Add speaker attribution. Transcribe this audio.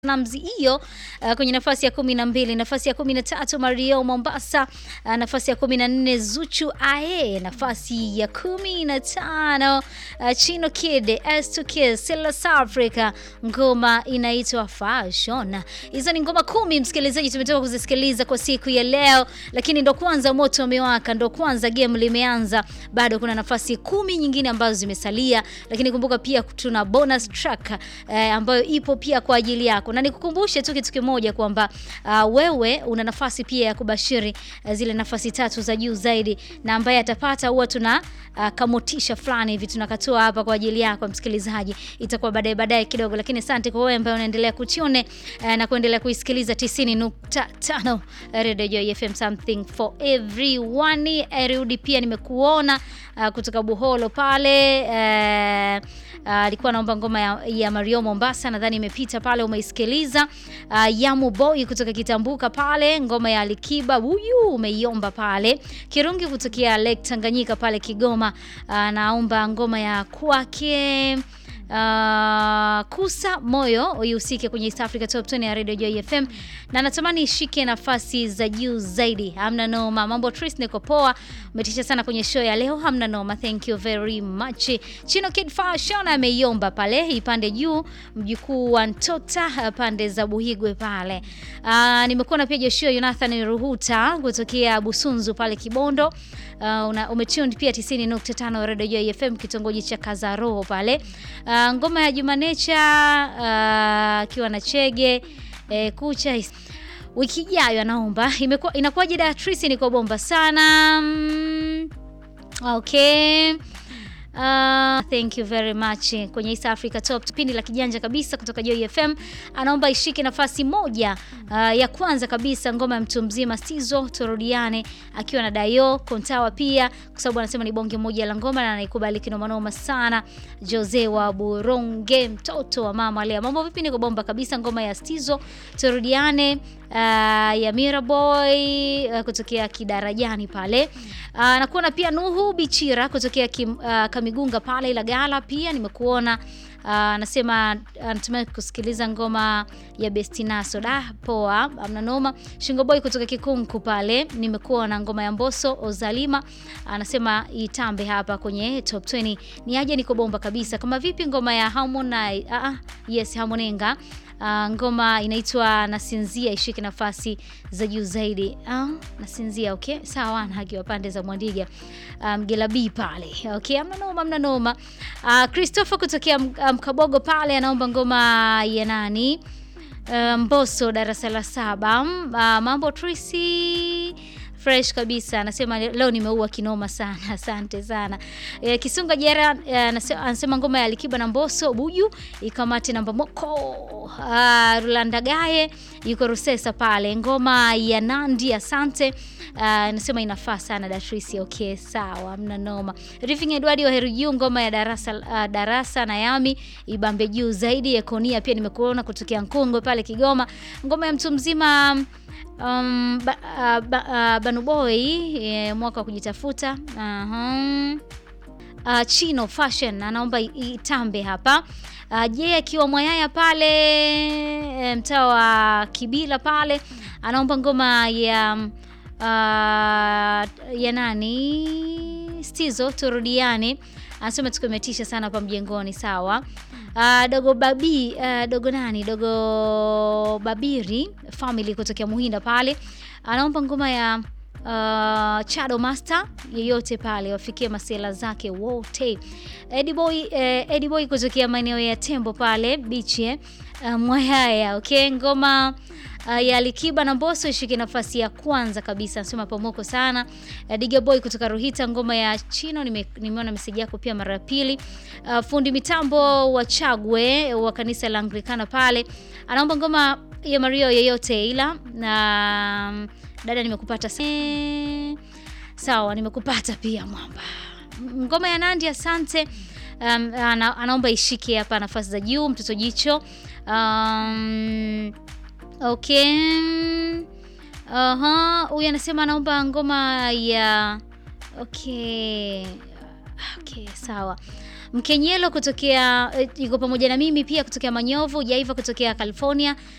Speaker 1: Namzi hiyo uh, kwenye nafasi ya kumi na mbili. Nafasi ya kumi na tatu Mario Mombasa. Uh, nafasi ya kumi na nne Zuchu Ae. Nafasi ya kumi na tano uh, Chino Kid S2 Kid South Africa, ngoma inaitwa Fashion. Hizo ni ngoma kumi, msikilizaji, tumetoka kuzisikiliza kwa siku ya leo, lakini ndo kwanza moto umewaka, ndo kwanza game limeanza. Bado kuna nafasi kumi nyingine ambazo zimesalia, lakini kumbuka pia tuna bonus track eh, ambayo ipo pia kwa ajili yako na nikukumbushe tu kitu kimoja kwamba uh, wewe una nafasi pia ya kubashiri uh, zile nafasi tatu za juu zaidi, na ambaye atapata huwa tuna uh, kamotisha fulani hivi tunakatoa hapa kwa ajili yako msikilizaji, itakuwa baadaye baadaye kidogo, lakini asante kwa wewe ambaye unaendelea kutune uh, na kuendelea kuisikiliza 90.5 Radio Joy FM, something for everyone. Erudi pia nimekuona uh, kutoka Buholo pale uh, alikuwa uh, naomba ngoma ya, ya Mario Mombasa, nadhani imepita pale, umeisikiliza. Uh, Yamu Boy kutoka Kitambuka pale, ngoma ya Alikiba huyu umeiomba pale. Kirungi kutokea Lake Tanganyika pale Kigoma, uh, naomba ngoma ya kwake Uh, kusa moyo ihusike kwenye East Africa Top 20 ya Radio Joy FM na natamani ishike nafasi za juu zaidi. Hamna noma, mambo Tris, niko poa, umetisha sana kwenye show ya leo. Hamna noma, thank you very much. Chino Kid Fashion ameiomba pale ipande juu, mjukuu wa Ntota pande za Buhigwe pale. Uh, nimekuwa pia Joshua Jonathan Ruhuta kutokea Busunzu pale Kibondo. Uh, umetune pia 90.5 Radio Joy FM kitongoji cha Kazaroho pale. Uh, ngoma ya Juma Nature akiwa uh, na Chege eh, kucha wiki ijayo anaomba. Imekuwa inakuwaje Datrice, niko bomba sana mm, okay. Uh, thank you very much kwenye East Africa Top, kipindi la kijanja kabisa kutoka Joy FM. Anaomba ishike nafasi moja uh, ya kwanza kabisa, ngoma ya mtu mzima Stizo turudiane, akiwa na Dayo Kontawa pia, kwa sababu anasema ni bonge moja la ngoma na anaikubali kinoma noma sana. Jose wa Buronge, mtoto wa mama lea, mambo vipi? Niko bomba kabisa, ngoma ya Stizo turudiane Uh, ya Miraboy uh, kutokea Kidarajani pale uh, nakuona pia Nuhu Bichira kutokea kim, uh, Kamigunga pale Ilagala pia nimekuona anasema uh, anatumai kusikiliza ngoma ya Bestinaso da poa, amna noma. Shingo Boy kutoka Kikunku pale nimekuona ngoma ya Mboso Ozalima anasema itambe hapa kwenye top 20 ni aje, niko bomba kabisa. Kama vipi ngoma ya Harmonize uh, uh, yes Harmoninga Uh, ngoma inaitwa Nasinzia ishike nafasi za juu zaidi. Uh, Nasinzia okay, sawa na haki wa pande za Mwandiga Mgelabi um, pale okay, amna noma, amna noma. Uh, Christopher kutokea Mkabogo um, pale anaomba ngoma ya nani uh, Mboso darasa la saba. Uh, mambo Tracy fresh kabisa, anasema leo nimeua kinoma sana, asante sana. E, Kisunga Jera anasema ngoma ya Alikiba na Mboso Buju ikamate namba moko. Rulanda Gaye yuko Rusesa pale, ngoma ya Nandi asante. Anasema inafaa sana Datrisi. Okay, sawa, mna noma. Rifing Edward wa Heru ngoma ya darasa uh, darasa na Yami ibambe juu zaidi. Ekonia pia nimekuona kutokea Nkongwe pale Kigoma, ngoma ya mtu mzima Um, ba, uh, ba, uh, Banuboy yeah, mwaka wa kujitafuta uh -huh. Uh, Chino Fashion anaomba itambe hapa uh, je akiwa Mwayaya pale mtaa wa Kibila pale anaomba ngoma ya uh, ya nani Stizo turudiane, anasema tukumetisha sana hapa mjengoni. Sawa. Uh, dogo babi uh, dogo nani dogo babiri family kutokea Muhinda pale anaomba ngoma ya uh, Chado Master yeyote pale wafikie masela zake wote. Eddie Boy eh, Eddie Boy kutokea maeneo ya Tembo pale beach eh, uh, Mwayaya okay, ngoma Uh, ya Alikiba na Mbosso ishike nafasi ya kwanza kabisa, nasema pomoko sana. Uh, Diga Boy kutoka Ruhita, ngoma ya Chino nimeona nime meseji yako pia mara ya pili. Uh, fundi mitambo wa Chagwe wa kanisa la Anglikana pale anaomba ngoma ya Mario yeyote ila na um, dada nimekupata sawa, nimekupata pia mwamba. Ngoma ya Nandi asante. Um, ana, anaomba ishike hapa nafasi za juu, mtoto jicho um, Okay. Aha, huyu anasema anaomba ngoma ya okay. Okay, sawa. Mkenyelo kutokea yuko pamoja na mimi pia kutokea Manyovu, Jaiva kutokea California,